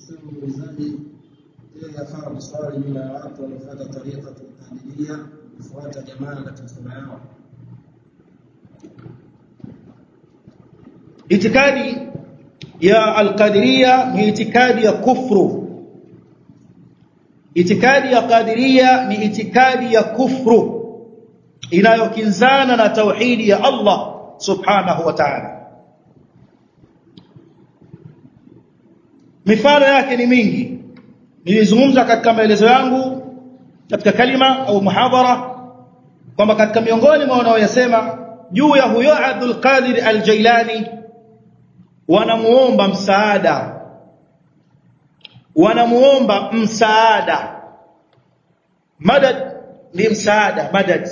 Sema muulizaji, je, yafaa kuswali nyuma ya watu wanaofuata tariqa Qadiria kufuata jamaa katika sala yao? itikadi ya alqadiria ni itikadi ya kufru itikadi ya qadiria ni itikadi ya kufru inayokinzana na tauhidi ya Allah subhanahu wa ta'ala mifano yake ni mingi nilizungumza katika maelezo yangu katika kalima au muhadhara kwamba katika miongoni mwa wanaoyasema juu ya huyo Abdul Qadir Al-Jailani wanamuomba msaada wanamuomba msaada madad ni msaada madad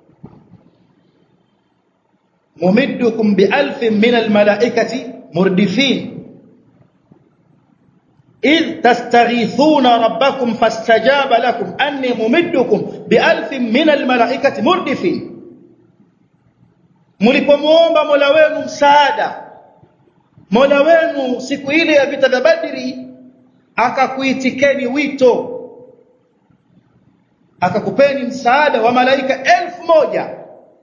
mumiddukum bialfin min almalaikati murdifin إذ تستغيثون ربكم فاستجاب لكم أني ممدكم بألف من الملائكة مردفين mlipomuomba Mola wenu msaada Mola wenu siku ile ya vita vya Badri akakuitikeni wito akakupeni msaada wa malaika elfu moja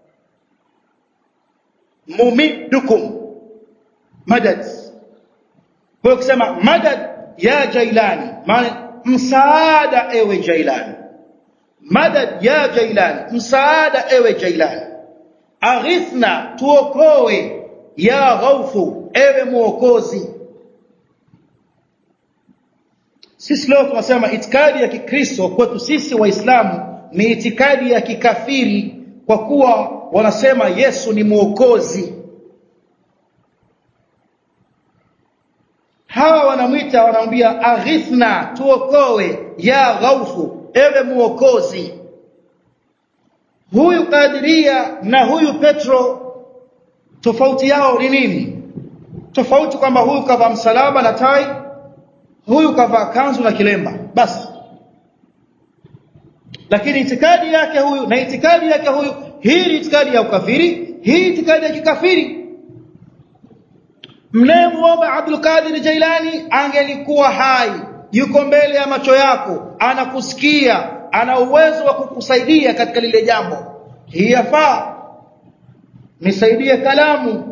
mumiddukum madad kwa kusema madad ya jailani maana msaada ewe jailani madad ya jailani msaada ewe jailani aghithna tuokoe ya ghaufu ewe muokozi sisi leo tunasema itikadi ya kikristo kwetu sisi waislamu ni itikadi ya kikafiri kwa kuwa wanasema Yesu ni muokozi hawa wanamwita wanamwambia aghithna tuokoe ya ghaufu ewe muokozi huyu kadiria na huyu petro tofauti yao ni nini tofauti kwamba huyu kavaa msalaba na tai huyu kavaa kanzu na kilemba basi lakini itikadi yake huyu na itikadi yake huyu hii ni itikadi ya ukafiri hii itikadi ya kikafiri mnayemuomba Abdul Qadir Jailani angelikuwa hai yuko mbele ya macho yako anakusikia ana uwezo wa kukusaidia katika lile jambo hii yafaa nisaidie kalamu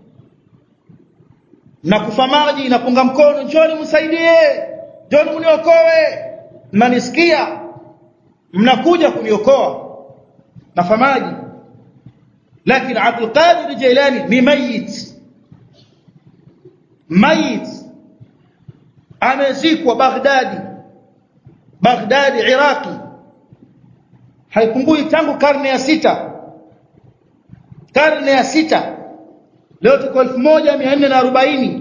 na kufa maji na kunga mkono njoni msaidie njoni mniokoe mnanisikia mnakuja kuniokoa na famaji lakini Abdul Qadir Jailani ni mayit mayit amezikwa Baghdadi Baghdadi Iraki haipungui tangu karne ya sita karne ya sita leo tuko 1440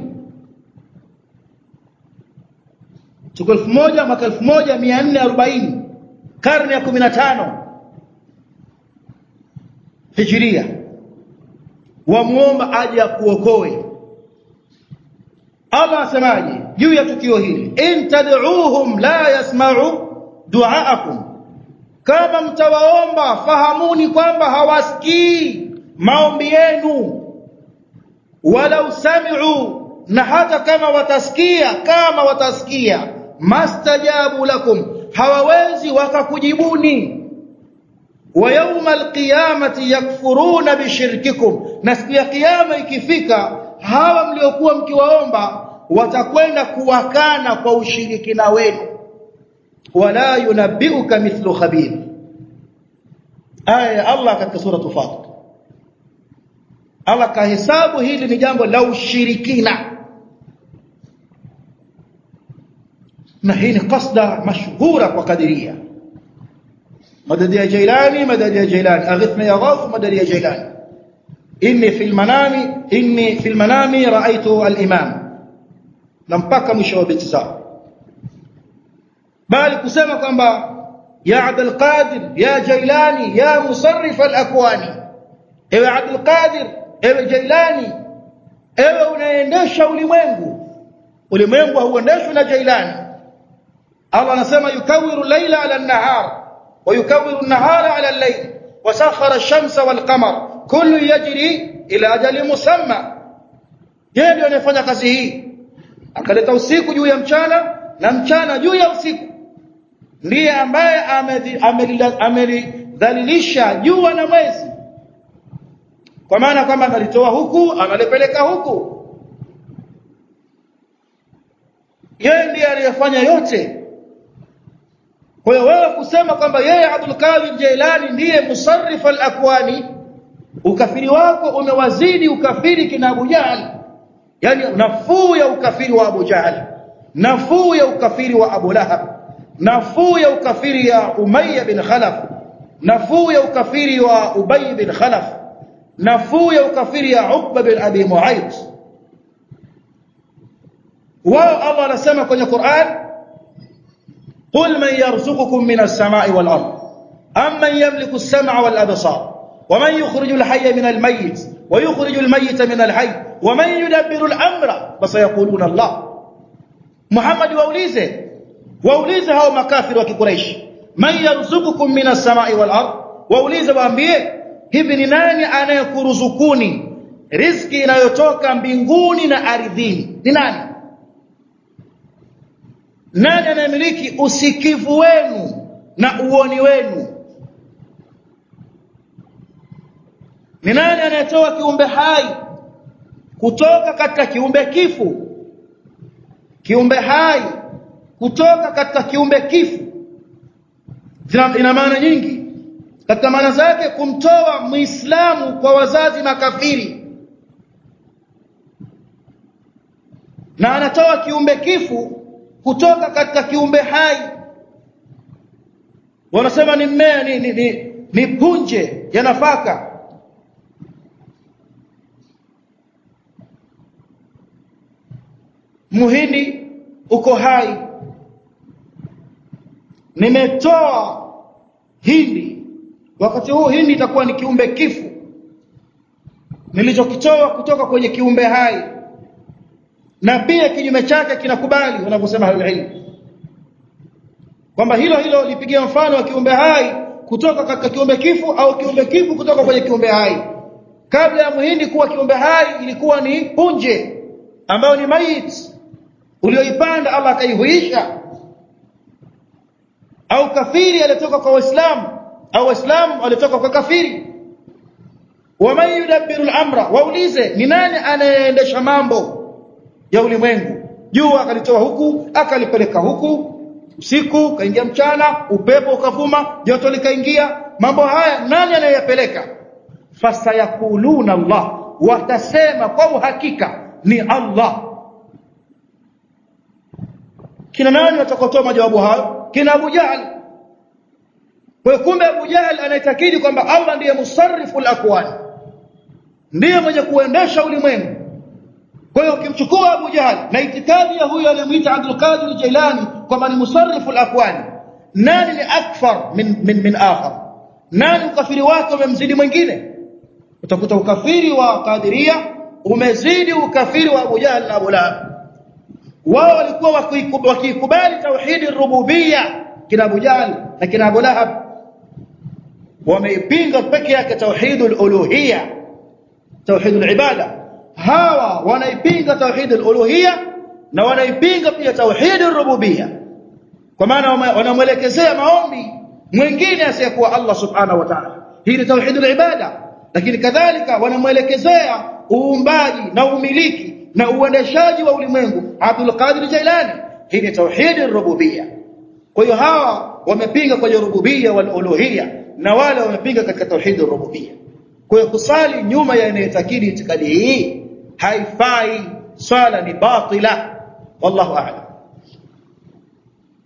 tuko 1000 mwaka 1440 karne ya 15 Hijria wamuomba aje akuokoe Allah asemaje juu ya tukio hili in tad'uuhum la yasma'u du'aakum kama mtawaomba fahamuni kwamba hawasikii maombi yenu wala usami'u na hata kama watasikia kama watasikia mastajabu lakum hawawezi wakakujibuni wa yawmal qiyamati yakfuruna bishirkikum na siku ya kiyama ikifika hawa mliokuwa mkiwaomba watakwenda kuwakana kwa ushirikina wenu wala yunabbiuka mithlu khabir aya Allah katika sura Fatir Allah kahesabu hili ni jambo la ushirikina na hii ni qasda mashhura kwa kadiria madadi ya Jailani madadi ya Jailani aghithna ya Ghawth madadi ya Jailani inni fil manami inni fil manami raaitu al-imam na mpaka mwisho wa beti zao bali kusema kwamba ya Abdul Qadir ya Jailani ya musarrif al-akwani ewe Abdul Qadir ewe Jailani ewe unaendesha ulimwengu ulimwengu hauendeshwi na Jailani Allah anasema yukawiru layla ala an-nahar wa yukawiru an-nahara ala al-layl wa sakhara ash-shamsa wal-qamar kullu yajri ila ajali musamma yeye ndiye anayefanya kazi hii akaleta usiku juu ya mchana na mchana juu ya usiku ndiye ambaye amelidhalilisha jua na mwezi kwa maana kwamba analitoa huku analipeleka huku yeye ndiye aliyefanya yote kwa hiyo wewe kusema kwamba yeye Abdul Qadir Jailani ndiye musarrif al-akwani ukafiri wako umewazidi ukafiri kina Abu Jahl yani nafuu ya ukafiri wa Abu Jahl nafuu ya ukafiri wa Abu Lahab nafuu ya ukafiri ya Umayya bin Khalaf nafuu ya ukafiri wa Ubay bin Khalaf nafuu ya ukafiri ya Uqba bin Abi Mu'ayth wao Allah anasema kwenye Qur'an قل من يرزقكم من السماء والأرض أم من يملك السمع والأبصار ومن يخرج الحي من الميت ويخرج الميت من الحي ومن يدبر الأمر فسيقولون الله محمد waulize waulize hao makafiri wa kikuraish man yarzuqukum minas samai wal ard waulize waambie hivi ni nani anayekuruzukuni riziki inayotoka mbinguni na ardhini ni nani nani anayemiliki usikivu wenu na uoni wenu ni nani anayetoa kiumbe hai kutoka katika kiumbe kifu kiumbe hai kutoka katika kiumbe kifu ina maana nyingi katika maana zake kumtoa muislamu kwa wazazi makafiri na anatoa kiumbe kifu kutoka katika kiumbe hai wanasema ni mmea ni, ni, ni, ni punje ya nafaka muhindi uko hai nimetoa hindi wakati huu hindi itakuwa ni kiumbe kifu nilichokitoa kutoka kwenye kiumbe hai na pia kinyume chake kinakubali wanavyosema ilmu kwamba hilo hilo lipigia mfano wa kiumbe hai kutoka katika kiumbe kifu au kiumbe kifu kutoka kwenye kiumbe hai kabla ya muhindi kuwa kiumbe hai ilikuwa ni punje ambayo ni mait ulioipanda Allah akaihuisha au kafiri alitoka kwa waislamu au waislamu walitoka kwa kafiri waman yudabbiru al-amra waulize ni nani anayeendesha mambo ya ulimwengu jua akalitoa huku akalipeleka huku usiku kaingia mchana upepo ukavuma joto likaingia mambo haya nani anayeyapeleka fasayakuluna Allah watasema kwa uhakika ni Allah kina nani watakaotoa majawabu hayo kina Abu Jahl kwa kumbe Abu Jahl anaitakidi kwamba Allah ndiye musarrifu al-akwan ndiye mwenye kuendesha ulimwengu kwa hiyo ukimchukua Abu Jahl na itikadi ya huyo aliyemuita Abdul Qadir Jailani kwamba ni musarrifu al-akwan nani ni akfar min min, min akhar nani ukafiri wake umemzidi mwingine utakuta ukafiri wa Qadiria umezidi ukafiri wa Abu Jahl na Abu Lahab wao walikuwa wakikubali tauhidi rububia kina Abu Jahl na kina Abu Lahab wameipinga peke yake tauhidul uluhiyya tauhidul ibada hawa wanaipinga tauhidul uluhiyya na wanaipinga pia tauhidul rububiyya kwa maana wanamwelekezea maombi mwingine asiyekuwa Allah subhanahu wa ta'ala hii ni tauhidul ibada lakini kadhalika wanamwelekezea uumbaji na umiliki na uendeshaji wa ulimwengu Abdul Qadir Jailani hii ni tauhidul rububiyya kwa hiyo hawa wamepinga kwenye rububiyya wal uluhiyya na wale wamepinga katika tauhidul rububiyya kwa hiyo kusali nyuma ya anayetakidi itikadi hii haifai swala ni batila wallahu a'lam